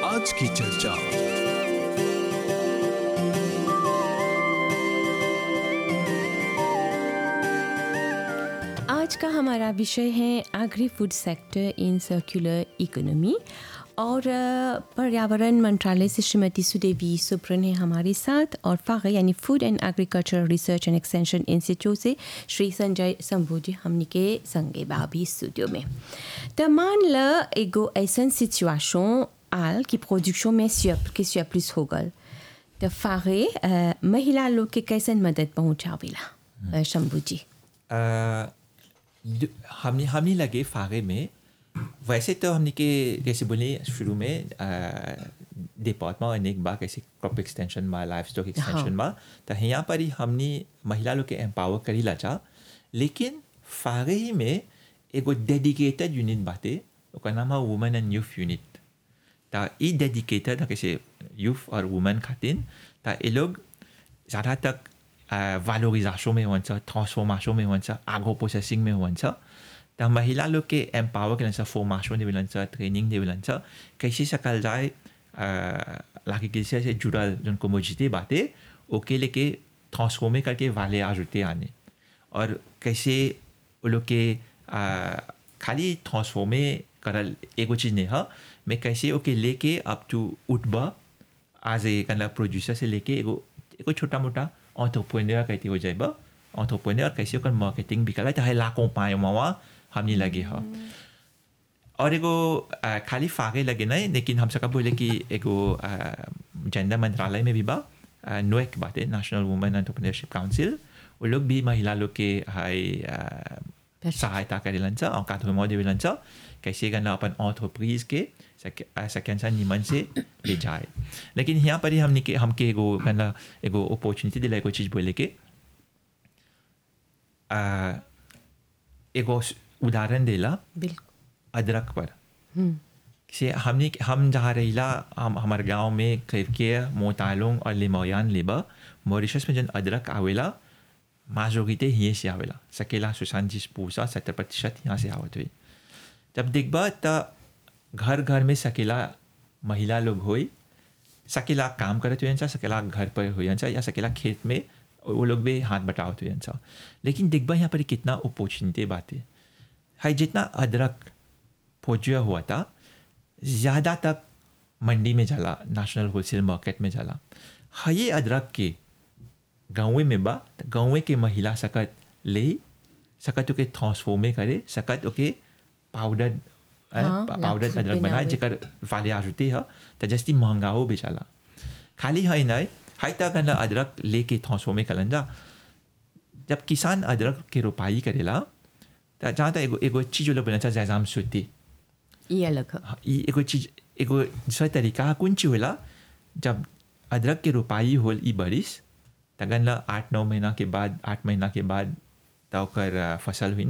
आज की चर्चा आज का हमारा विषय है agri food sector in circular economy और अ, पर्यावरण मंत्रालय से श्रीमती सुदेवी सुब्रन है हमारे साथ और फागे यानी food and agriculture research and extension institute से श्री संजय शंभू हमनी के संगे बाबी स्टूडियो में तो मान ल एगो ऐसन सिचुएशन आल कि प्रोडक्शन में स्यप के स्यप्लिस हो गल तो फागे अ, महिला लोग के कैसन मदद पहुँचावेला अ, शंभू जी अ, दु- हमने हमने लगे फागे में वैसे तो हमने के जैसे बोले शुरू में डिपार्टमेंट अनेक बार कैसे क्रॉप एक्सटेंशन में लाइफ स्टॉक एक्सटेंशन में तो यहाँ पर ही हमने महिला लोग के एम्पावर करी ला चा लेकिन फागे ही में एगो डेडिकेटेड यूनिट बाटे ओकर नाम है वुमेन एंड यूथ यूनिट ता ई डेडिकेटेड कैसे यूथ और वुमेन खातिर ता ये लोग ज़्यादा तक भ्यालोरिजासन में हुन्छ ट्रान्सफर्मेसन में हुन्छ आगो प्रोसेसिङ में हुन्छ त महिला लोग के एम्पावर के लिए फॉर्मेशन दे मिलन ट्रेनिंग दे मिलन कैसे सकल जाए लाके किसी से जुड़ल जन कोमोजिटी बातें ओके लेके ट्रांसफॉर्मे करके वाले आजुते आने और कैसे वो लोग के आ, खाली ट्रांसफॉर्मे करल एगो चीज नहीं है मैं कैसे ओके लेके अप टू उठबा आज ए कला प्रोड्यूसर से लेके एगो एगो छोटा मोटा ऑन्टरप्रेन्योर कहते हो जाए बा ऑन्टरप्रेन्योर कैसे ओकर मार्केटिंग भी करा है लाखों पाए वहाँ हमने लगे है और एगो आ, खाली फागे लगे नहीं लेकिन हम सबका बोले कि एगो जेंडर मंत्रालय में भी बा नोएक बात है नेशनल वुमेन एंटरप्रेन्योरशिप काउंसिल वो लोग भी महिला लोग के हाई सहायता करेलन छ और काठमाडौँ देवेलन छ कैसे करना अपन ऑन्टरप्रीज के सेकेंड सा निमन से ले जाए लेकिन यहाँ पर ही हमने के हमके एगो कहना एगो अपॉर्चुनिटी दिला एगो चीज बोले के आ, एगो उदाहरण देला बिल्कुल अदरक पर से हमने हम जहाँ रहिला हम हमारे गांव में करके मोतालोंग और लिमोयान लेबा मॉरिशस में जन अदरक आवेला माजोरिटे ही से आवेला सकेला सुशांत पूसा सत्तर प्रतिशत यहाँ से आवत हुई जब देखबा त घर घर में सकेला महिला लोग होई सकेला काम करत हुए सकेला घर पर हुए या सकेला खेत में वो लोग भी हाथ बटावत हुए लेकिन देखबा यहाँ पर कितना अपॉर्चुनिटी बात है है जितना अदरक पहुँचा हुआ था ज़्यादा तक मंडी में जाला नेशनल होलसेल मार्केट में जाला है ये अदरक के गाँव में बा त गाँव के महिला सकत ले सकत ओके ट्रांसफॉर्मे करे सकत ओके पाउडर हाँ, पाउडर लाख अदरक बनाए बनावे। जेकर वाले आजुते ह त जस्ती महंगा हो बेचाला खाली है नहीं है तक अदरक लेके ट्रांसफॉर्मे करन जा जब किसान अदरक के रोपाई करेला त जहाँ तक एगो एगो चीज लोग बना जैजाम सुती ये अलग है ई एगो चीज एगो दूसरा तरीका कौन चीज होला जब अदरक के रोपाई होल ई बरिस तगन ला आठ नौ महीना के बाद आठ महीना के बाद त ओकर अ, फसल हुई न